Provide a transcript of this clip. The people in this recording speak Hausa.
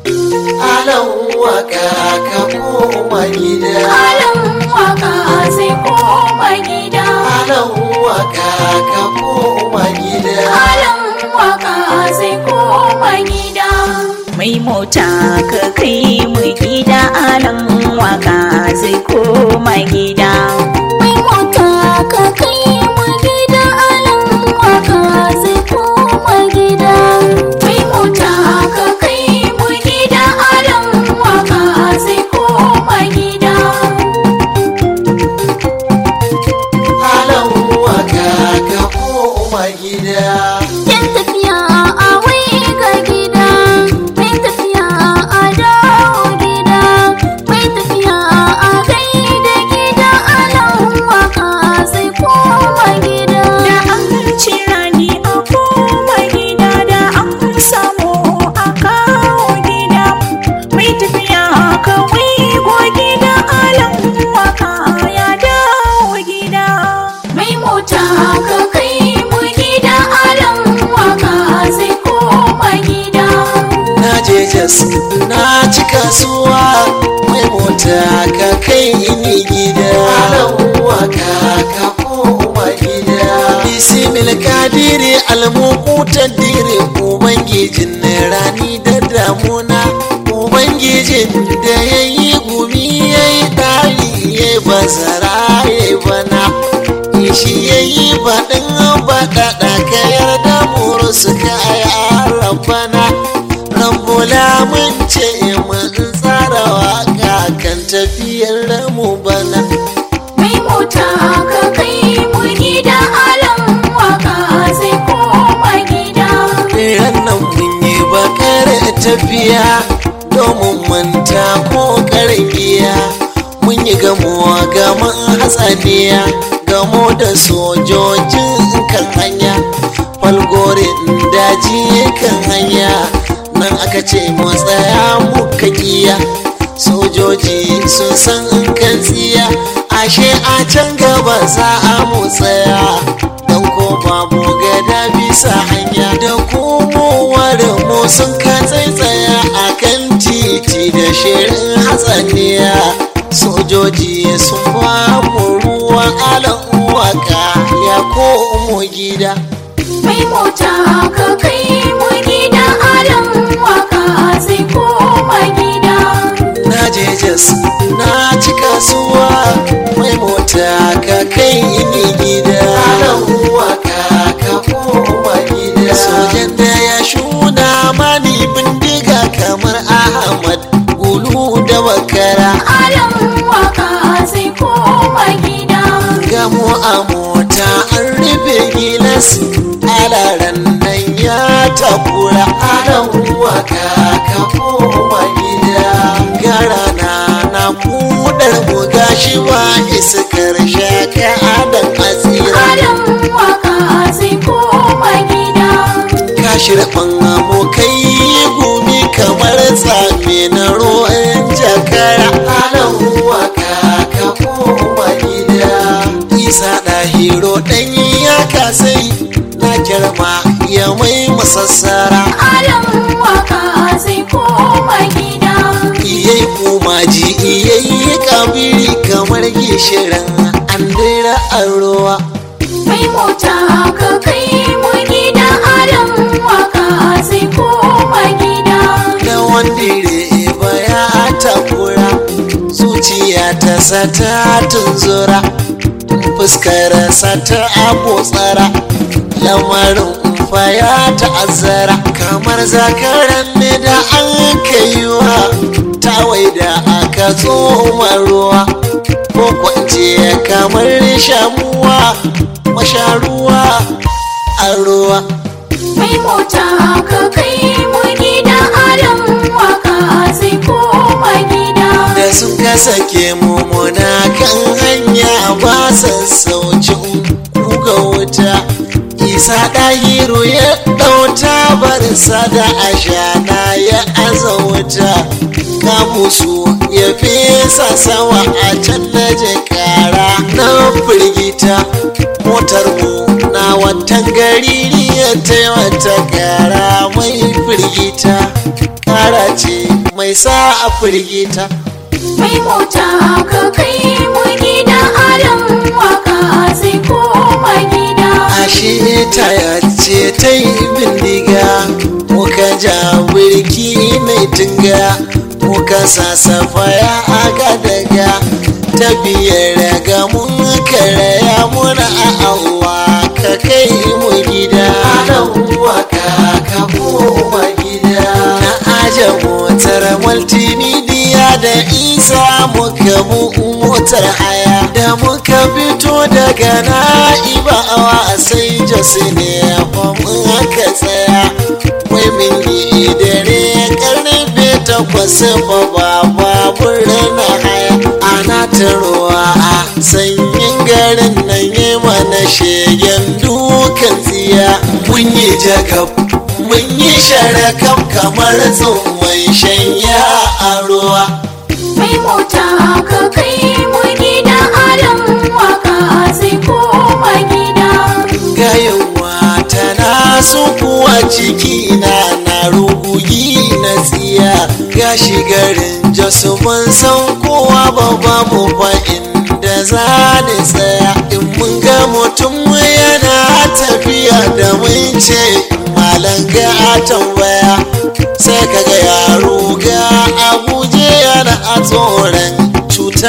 alan waka ka koma gida Alan waka zai koma gida. alan waka ka koma gida Alan waka zai koma gida. mai mota ka kai mu gida alan waka zai koma gida Mai mota ka kai mu gida alan waka zai koma gida. Mai mota ka kai mu gida alan waka zai koma gida. alan waka ka koma gida Yan tafiya a wai ga gida, mai tafiya a dawo gida, mai tafiya a gaida gida alan waka zai koma gida. da an ci rani a koma gida da an samu a kawo gida mai tafiya kawai go gida alan waka ya dawo gida Mai mota ka kai mu gida alan waka zai koma gida. na je jas na ci kasuwa mai mota ka kai ni gida alan waka ka koma gida bisimil kadiri almukutan dire ubangijin rani da damuna ubangijin da ya yi gumi ya yi ɗari ya yi bazara ya yi bana shi ya yi baɗin baɗaɗa ka yarda muru suka yi arabana rambula mun ce mun tsara waka kan tafiyar mu bana Mai mota ka kai mu gida alan waka zai koma gida. ran nan mun yi bakar tafiya domin manta ko karbiya mun yi gamuwa gaman hatsaniya gamo da sojojin kan hanya falgorin daji kan hanya nan aka ce mu tsaya muka kiya sojoji sun san kan tsiya ashe a can gaba za a mu tsaya don ko babu gada bisa hanya da komowar mu sun ka tsaitsaya a kan titi da shirin hatsaniya sojoji sun ba mu ruwan alan waka ya komo gida Mai mota ka kai mu gida alan waka zai koma gida. na je jas na ci kasuwa mai mota ka kai ni gida alan waka ka koma gida sojan da ya shuna mani bindiga kamar ahmad gulu da bakara Alan waka zai koma gida. gamo a mota an rufe gilas alaran nan ya takura alan waka ka koma gida gara na na kudar mu gashi ba iskar shaka adan asira Alan waka zai koma gida. kashi rabin abokai gumi kamar tsame na ruwan jakara alan waka ka koma gida isa ɗahiro ɗanyi ya kasai na girma ya mai masassara Alan waka zai koma gida. iyai kumaji iyai kabiri kamar gishirin an dira an ruwa Mai mota ka kai mu gida alan waka zai koma gida. da wandire baya takura zuciya ta sata tunzura fuskar sata abotsara lamarin faya ta'azzara kamar zakaran ne da an kaiwa tawai da aka tsoma ruwa ko kwance kamar shamuwa masharuwa a ruwa Mai mota ka kai mu gida alan waka zai koma gida. da sun kasa ke mumuna kan hanya ba sassaucin kuga wuta isa ɗahiru ya ɗauta barsa da ashana ya aza wuta kamusu ya fesa sawa a can na kara na firgita motar mu na watan gari ya taimata kara mai firgita kara ce mai sa a firgita mai mota ka kai mu gida alan waka zai koma gida ashe ta yace ta yi bindiga muka ja birki mai tunga muka sasafaya aka daga ta biyar ga mun karaya muna a Allah ka kai mu gida waka ka koma gida na aje motar multimedia da isa muka mu motar haya da muka fito daga na'ibawa sai jose ne fa mun aka tsaya wai min yi dare karfe takwas ba ba babur na haya ana ta ruwa a sanyin garin nan yi mana shegen dukan tsiya mun yi jakab mun yi sharakam kamar tsohon shanya a ruwa mai mota ka kai mu gida alan waka zai koma gida gayawa tana so kuwa ciki na na rugugi na tsiya gashi garin jasu ban san kowa ba ba mu ba inda za ni tsaya in mun ga mutum yana tafiya da mun ce malam ga a tambaya sai kaga yaro ga abuje yana a tsoron